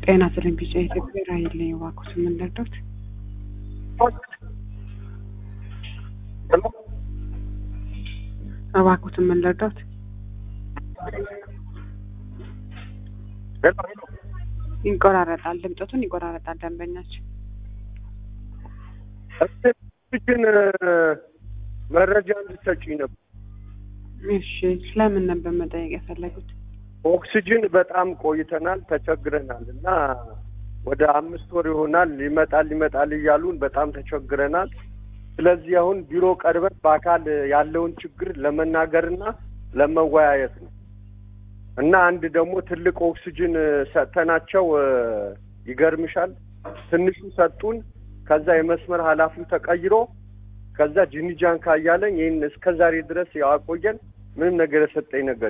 ጤና ስልን ቢጫ ኢትዮጵያ ራይል ላይ የዋኩት የምንረዳት እባክዎት የምንረዳት ይቆራረጣል፣ ድምጠቱን ይቆራረጣል። ደንበኛችን ግን መረጃ እንድትሰጪኝ ነበር። እሺ፣ ስለምን ነበር መጠየቅ የፈለጉት? ኦክሲጅን በጣም ቆይተናል፣ ተቸግረናል እና ወደ አምስት ወር ይሆናል ይመጣል ይመጣል እያሉን በጣም ተቸግረናል። ስለዚህ አሁን ቢሮ ቀርበን በአካል ያለውን ችግር ለመናገርና ለመወያየት ነው እና አንድ ደግሞ ትልቅ ኦክሲጅን ሰጥተናቸው ይገርምሻል፣ ትንሹ ሰጡን። ከዛ የመስመር ኃላፊው ተቀይሮ ከዛ ጂኒጃን ካያለኝ ይህን እስከ ዛሬ ድረስ ያቆየን ምንም ነገር የሰጠኝ ነገር